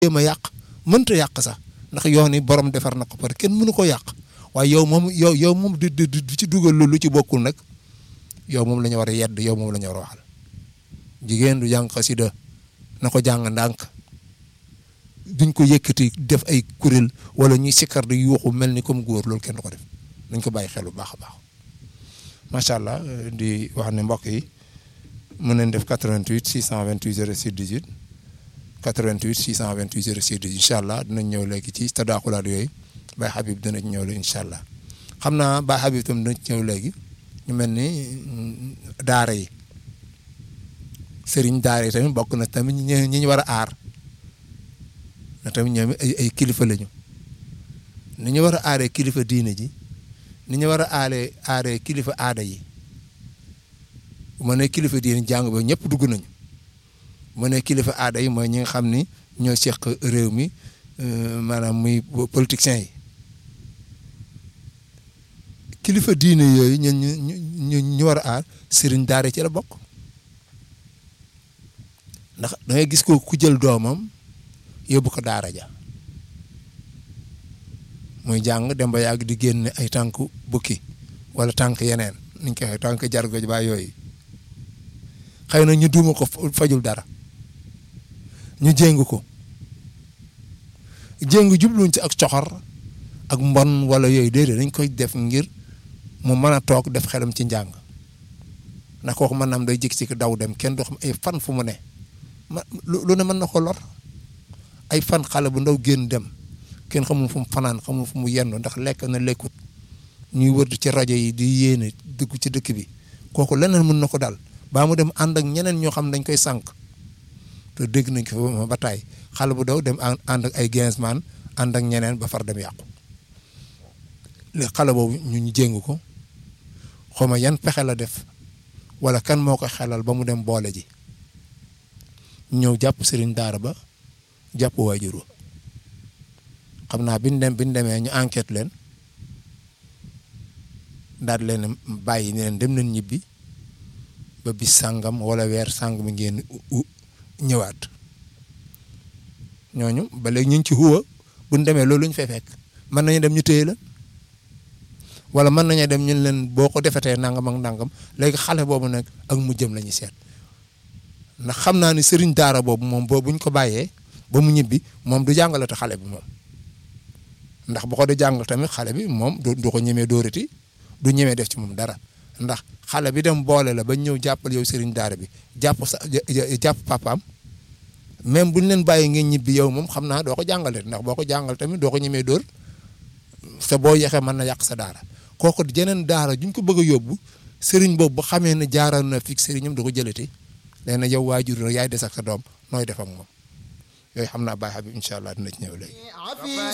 jéem a yàq mënta yàq sax ndax yoon yi borom defar na ko par kenn mënu ko yàq waaye yow moom yow yow moom di di di ci dugal lu ci bokkul nag yow moom la ñu war a yedd yow moom la ñu war a waxal jigéen du jàng xasida na ko jàng ndànk duñ ko yëkkati def ay kuréel wala ñuy sikkar di yuuxu mel ni comme góor loolu kenn du ko def dañ ko bàyyi xel bu baax a baax macha allah di wax ne mbokk yi mën nañ def 88 628 06 18 88 628 06 18 incha allah dinañ ñëw léegi ci tadaaxulaat yooyu Baye Habib dina ñëw léegi incha allah xam naa Baye Habib tam dina ñëw léegi ñu mel ni daara yi sëriñ daara yi tamit bokk na tamit ñi ñi ñu war a aar na tamit ñoom ay ay kilifa lañu ni ñu war a aaree kilifa diine ji ni ñu war a aaree aaree kilifa aada yi bu ma nee kilifa diine jàng ba ñëpp dugg nañu bu ma nee kilifa aada yi mooy ñi nga xam ni ñoo seq réew mi maanaam muy politiciens yi kilifa diine yooyu ñun ñu ñu ñu war a aar sëriñ daara ci la bokk ndax da ngay gis ko ku jël doomam yóbbu ko daara ja muy jàng dem ba yàgg di génne ay tànk bukki wala tànk yeneen niñ koy waxee tànk jargoj ba yooyu xëy na ñu duuma ko fajul dara ñu jéng ko jéng jubluñ ci ak coxor ak mbon wala yooyu déedéet dañ koy def ngir mu mën a toog def xelam ci njàng ndax kooku mën naam day jëkk ci daw dem kenn doo xam ay fan fu mu ne ma lu ne mën na ko lor ay fan xale bu ndaw génn dem kenn xamul fu mu fanaan xamul fu mu yendu ndax lekk na lekkut ñuy wër ci rajo yi di yéene dugg ci dëkk bi kooku leneen mën na ko dal baa mu dem ànd ak ñeneen ñoo xam dañ koy sànq te dégg nañ ko fa ba taay xale bu daw dem ànd ak ay gainsman ànd ak ñeneen ba far dem yàqu li xale boobu ñu ñu jéng ko xawma yan pexe la def wala kan moo ko xelal ba mu dem boole ji ñëw jàpp sëriñ daara ba jàpp waajur wa xam naa biñ dem biñ demee ñu enquête leen daal leen bàyyi ne leen dem nañ ñibbi ba bis sàngam wala weer sàngam ngeen ñëwaat ñooñu ba léegi ñu ngi ci huwa buñ demee loolu ñu fay fekk mën nañu dem ñu téye la wala mën nañu dem ñun leen boo ko defetee nangam ak nangam léegi xale boobu nag ak mu jëm la ñuy seet ndax xam naa ni sëriñ daara boobu moom boo buñ ko bàyyee ba mu ñibbi moom du jàngalate xale bi moom ndax bu ko di jàngal tamit xale bi moom du ko ñemee dóorati du ñemee def ci moom dara ndax xale bi dem boole la ba ñëw jàppal yow sëriñ daara bi jàpp sa jàpp papaam même buñ leen bàyyi ngeen ñibbi yow moom xam naa doo ko jàngale ndax boo ko jàngal tamit doo ko ñemee dóor sa boo yexee mën na yàq sa daara kooku jeneen daara juñ ko bëgg a yóbbu sëriñ boobu bu xamee ne jaaral na fii sëriñam du ko jëlati nee na yow waajur yaay des ak sa doom nooy def ak moom yooyu xam naa Baye Habib incha allah dina ci ñëw léegi